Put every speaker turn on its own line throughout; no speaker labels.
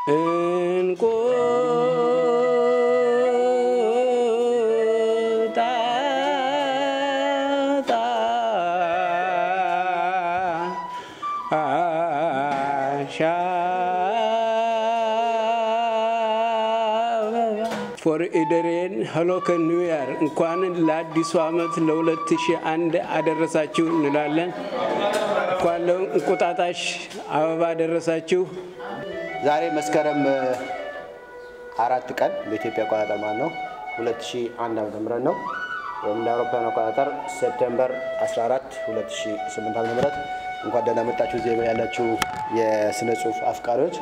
ፎር ኢደሬን ሄሎ ከኒው ያር እንኳን ለአዲሱ ዓመት ለ2001 አደረሳችሁ እንላለን። እንኳን ለእንቁጣጣሽ አበባ አደረሳችሁ።
ዛሬ መስከረም አራት ቀን በኢትዮጵያ አቆጣጠር ማለት ነው 2001 ዓመተ ምህረት ነው ወይም እንደ አውሮፓውያን አቆጣጠር ሴፕቴምበር 14 2008 ዓመተ ምህረት እንኳን ደህና መጣችሁ እዚህ ያላችሁ የስነ ጽሁፍ አፍቃሪዎች።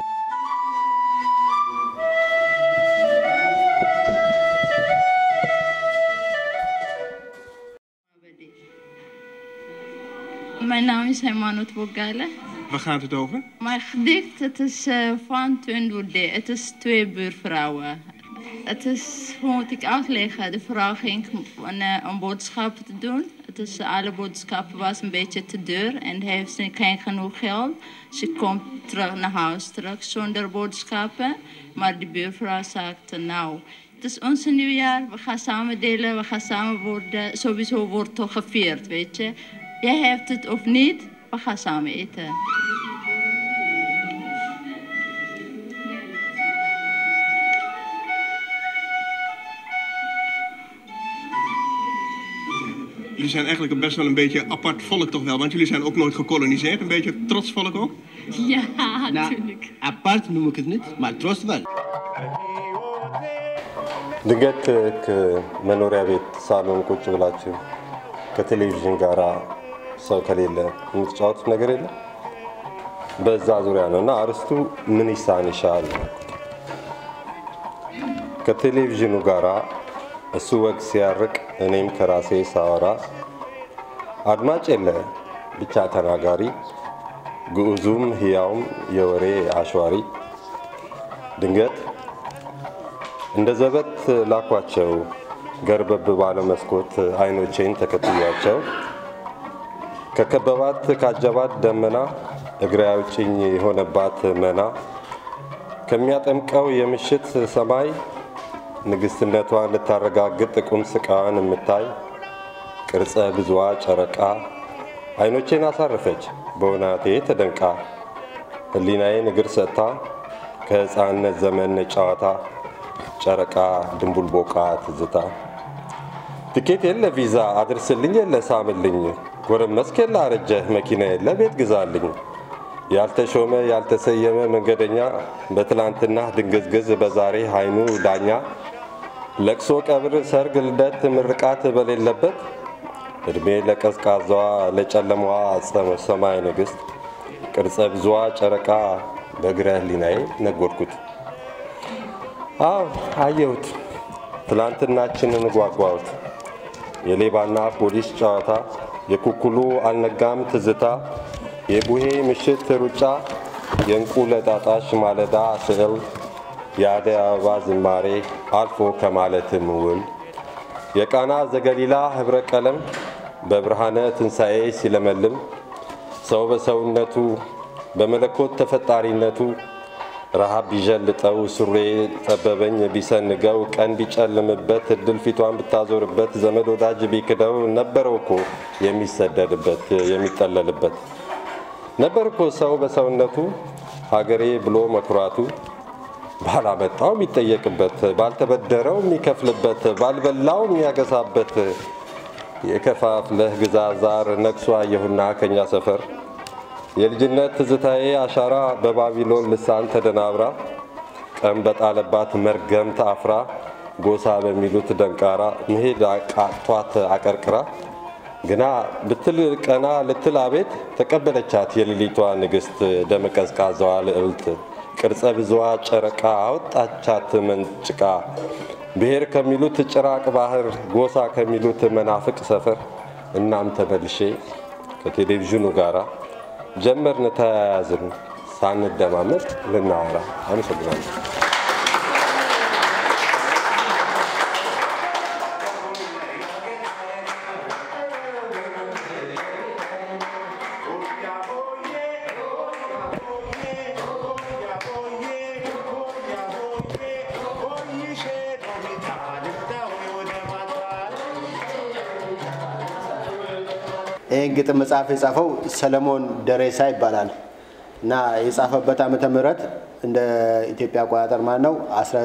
Mijn naam is Hermanot Bogale.
Waar gaat het over?
Mijn gedicht het is uh, van Tundurde. Het is twee buurvrouwen. Het is, hoe moet ik uitleggen? De vrouw ging een, uh, een boodschap te doen. Het is, alle boodschappen was een beetje te duur en heeft ze geen genoeg geld. Ze komt terug naar huis terug zonder boodschappen. Maar de buurvrouw zegt, nou, het is ons nieuwjaar, we gaan samen delen, we gaan samen worden. Sowieso wordt toch gevierd, weet je. Jij hebt het of niet, we gaan samen eten.
Jullie zijn eigenlijk best wel een beetje apart volk toch wel, want jullie zijn ook nooit gekoloniseerd. Een beetje trots volk ook.
Ja, natuurlijk.
apart noem ik het niet, maar trots wel.
ድንገት ከመኖሪያ ቤት ሳሎን ቁጭ ብላችሁ ከቴሌቪዥን ጋር ሰው ከሌለ የምትጫወቱት ነገር የለም። በዛ ዙሪያ ነው እና አርስቱ ምን ይሳንሻል? ከቴሌቪዥኑ ጋራ እሱ ወግ ሲያርቅ እኔም ከራሴ ሳወራ አድማጭ የለ ብቻ ተናጋሪ ግዑዙም ሕያውም የወሬ አሽዋሪ ድንገት እንደ ዘበት ላኳቸው ገርበብ ባለ መስኮት አይኖቼን ተከትያቸው ከከበባት ካጀባት ደመና እግሬ አውጭኝ የሆነባት መና ከሚያጠምቀው የምሽት ሰማይ ንግስትነቷን ልታረጋግጥ ቁም ስቃዋን የምታይ ቅርጸ ብዙዋ ጨረቃ አይኖቼን አሳረፈች በውናቴ ተደንቃ ህሊናዬን እግር ሰጥታ ከሕፃንነት ዘመን ጨዋታ ጨረቃ ድንቡል ቦቃ ትዝታ ትኬት የለ ቪዛ አድርስልኝ የለ ሳምልኝ ጎረመስክ የለ አረጀህ መኪና የለ ቤት ግዛልኝ ያልተሾመ ያልተሰየመ መንገደኛ በትላንትና ድንግዝግዝ በዛሬ ሀይኑ ዳኛ ለቅሶ ቀብር ሰርግ ልደት ምርቃት በሌለበት እድሜ ለቀዝቃዛዋ ለጨለማዋ ሰማይ ንግሥት ቅርጸ ብዙዋ ጨረቃ በእግረ ህሊናዬ ነጎድኩት። አዎ አየሁት፣ ትላንትናችንን ጓጓሁት። የሌባና ፖሊስ ጨዋታ፣ የኩኩሉ አልነጋም ትዝታ፣ የቡሄ ምሽት ሩጫ፣ የእንቁ ለጣጣሽ ማለዳ ስዕል፣ የአደይ አበባ ዝማሬ አልፎ ከማለትም ውል የቃና ዘገሊላ ኅብረ ቀለም በብርሃነ ትንሣኤ ሲለመልም ሰው በሰውነቱ በመለኮት ተፈጣሪነቱ ረሃብ ቢዠልጠው ሱሬ ጠበበኝ ቢሰንገው ቀን ቢጨልምበት እድል ፊቷን ብታዞርበት ዘመድ ወዳጅ ቢክደው ነበረው እኮ የሚሰደድበት የሚጠለልበት ነበር እኮ ሰው በሰውነቱ ሀገሬ ብሎ መኩራቱ ባላመጣው የሚጠየቅበት ባልተበደረው የሚከፍልበት ባልበላው የሚያገሳበት የከፋፍለህ ግዛ ዛር ነግሶ አየሁና ከኛ ሰፈር የልጅነት ትዝታዬ አሻራ በባቢሎን ልሳን ተደናብራ ቀን በጣለባት መርገም ታፍራ ጎሳ በሚሉት ደንቃራ መሄድ አቃቷት አቀርቅራ ግና ብትል ቀና ልትል አቤት ተቀበለቻት የሌሊቷ ንግሥት ደመቀዝቃዛዋ ልዕልት ቅርጸ ብዙዋ ጨረቃ አወጣቻት መንጭቃ ብሔር ከሚሉት ጭራቅ ባህር ጎሳ ከሚሉት መናፍቅ ሰፈር እናም ተመልሼ ከቴሌቪዥኑ ጋራ ጀመርን ተያያዝን ሳንደማመጥ ልናወራ። አመሰግናለሁ።
ይህን ግጥም መጽሐፍ የጻፈው ሰለሞን ደሬሳ ይባላል እና የጻፈበት ዓመተ ምህረት እንደ ኢትዮጵያ አቆጣጠር ማለት ነው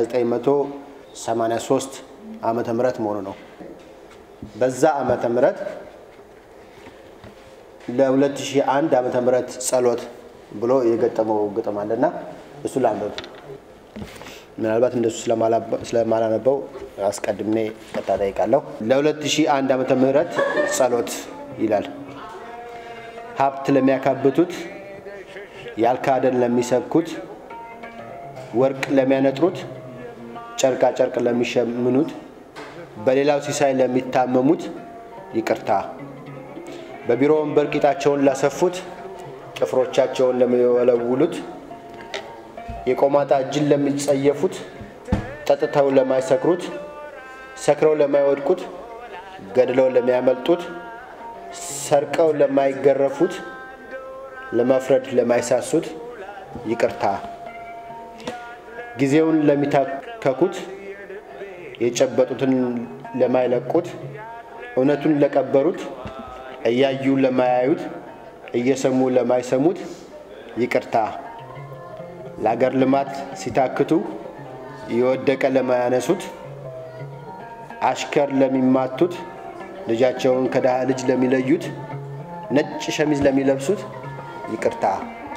1983 ዓመተ ምህረት መሆኑ ነው። በዛ ዓመተ ምህረት ለ2001 ዓመተ ምህረት ጸሎት ብሎ የገጠመው ግጥም አለና እሱ ላንበብ። ምናልባት እንደሱ ስለማላነበው አስቀድሜ ቀጣ ጠይቃለሁ። ለ2001 ዓመተ ምህረት ጸሎት ይላል። ሀብት ለሚያካብቱት፣ ያልካደን ለሚሰብኩት፣ ወርቅ ለሚያነጥሩት፣ ጨርቃ ጨርቅ ለሚሸምኑት፣ በሌላው ሲሳይ ለሚታመሙት ይቅርታ፣ በቢሮ ወንበር ቂጣቸውን ላሰፉት፣ ጥፍሮቻቸውን ለሚወለውሉት፣ የቆማጣ እጅን ለሚጸየፉት፣ ጠጥተው ለማይሰክሩት፣ ሰክረው ለማይወድቁት፣ ገድለው ለሚያመልጡት፣ ሰርቀው ለማይገረፉት፣ ለመፍረድ ለማይሳሱት ይቅርታ፣ ጊዜውን ለሚታከኩት፣ የጨበጡትን ለማይለቁት፣ እውነቱን ለቀበሩት፣ እያዩ ለማያዩት፣ እየሰሙ ለማይሰሙት ይቅርታ፣ ለአገር ልማት ሲታክቱ የወደቀ ለማያነሱት፣ አሽከር ለሚማቱት፣ ልጃቸውን ከድሃ ልጅ ለሚለዩት፣ ነጭ ሸሚዝ ለሚለብሱት ይቅርታ፣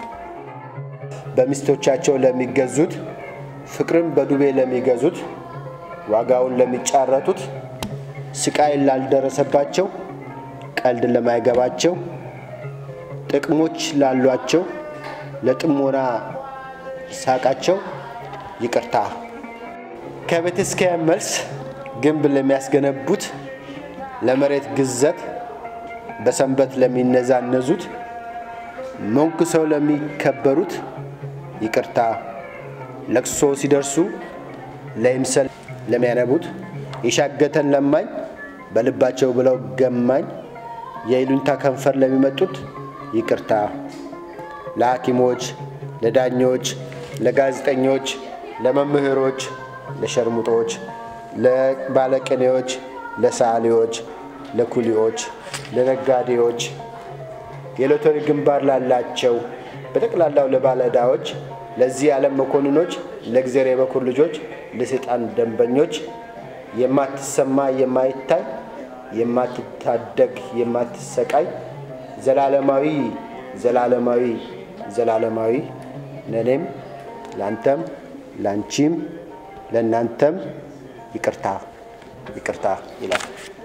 በሚስቶቻቸው ለሚገዙት፣ ፍቅርን በዱቤ ለሚገዙት፣ ዋጋውን ለሚጫረቱት፣ ስቃይ ላልደረሰባቸው፣ ቀልድ ለማይገባቸው፣ ጥቅሞች ላሏቸው፣ ለጥሞና ሳቃቸው ይቅርታ፣ ከቤተ ክርስቲያን መልስ ግንብ ለሚያስገነቡት፣ ለመሬት ግዘት በሰንበት ለሚነዛነዙት፣ መንኩሰው ለሚከበሩት ይቅርታ፣ ለቅሶ ሲደርሱ ለይምሰል ለሚያነቡት፣ የሻገተን ለማኝ በልባቸው ብለው ገማኝ የይሉኝታ ከንፈር ለሚመጡት ይቅርታ፣ ለሐኪሞች፣ ለዳኞች፣ ለጋዜጠኞች፣ ለመምህሮች፣ ለሸርሙጦች፣ ለባለቅኔዎች፣ ለሰዓሊዎች፣ ለኩሊዎች፣ ለነጋዴዎች፣ የሎተሪ ግንባር ላላቸው፣ በጠቅላላው ለባለዕዳዎች፣ ለዚህ ዓለም መኮንኖች፣ ለእግዚአብሔር የበኩር ልጆች፣ ለሰይጣን ደንበኞች የማትሰማ የማይታይ የማትታደግ የማትሰቃይ ዘላለማዊ ዘላለማዊ ዘላለማዊ ለእኔም ለአንተም ለአንቺም ለእናንተም ይቅርታ ይቅርታ ይላል።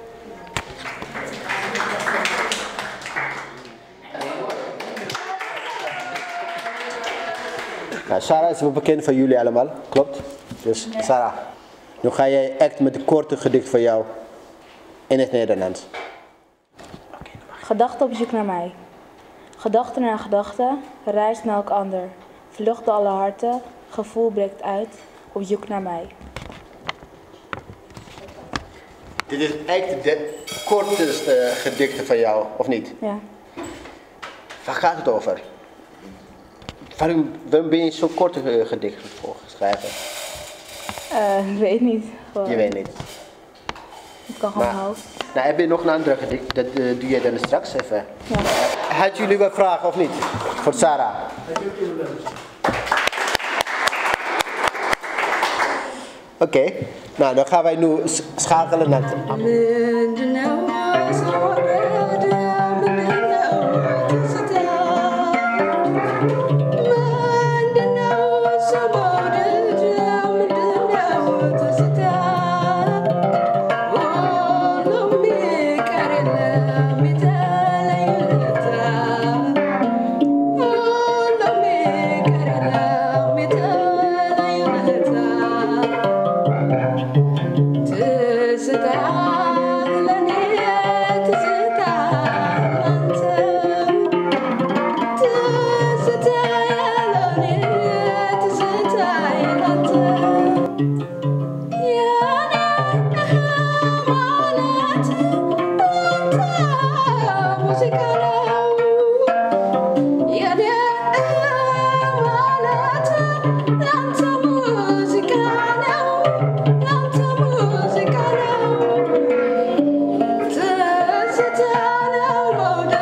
Sarah is bekend van jullie allemaal, klopt? Dus Sarah, nu ga jij echt met een korte gedicht van jou in het Nederlands.
Gedachten op zoek naar mij. Gedachte naar gedachte, reist naar elk ander. Vlucht door alle harten, gevoel breekt uit, op zoek naar mij.
Dit is echt de kortste gedicht van jou, of niet?
Ja.
Waar gaat het over? Waarom, waarom ben je zo'n korte gedicht voor geschreven?
Eh, ik weet niet. Gewoon,
Je weet niet.
Het kan gewoon
Maar-
mijn hoofd.
Nou, heb je nog een andere gedicht? Dat eh, doe je dan straks even.
Ja.
Had jullie wat vragen of niet? Voor Sarah. Oké, nou dan gaan wij nu s- schakelen naar het
Thank you.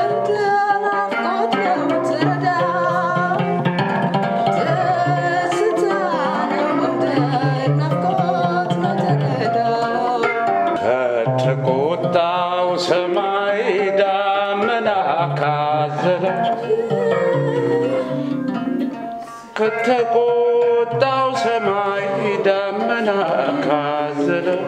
ደመና ካዘለው ከተቆጣው ሰማይ ደመና ካዘለው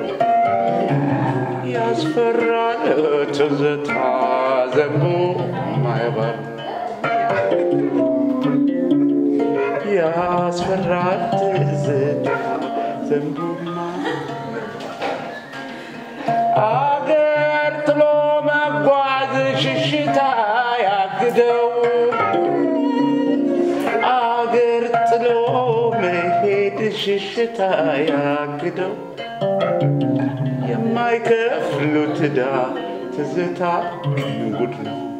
ያስፈራል ትዝታ ዘንቦ ማይበር ያስፈራል ትዝታ ዘንቦ አገር ጥሎ መጓዝ ሽሽታ ያግደው አገር ጥሎ መሄድ ሽሽታ ያግደው የማይከፍሉት ዕዳ ትዝታ ጉድ ነው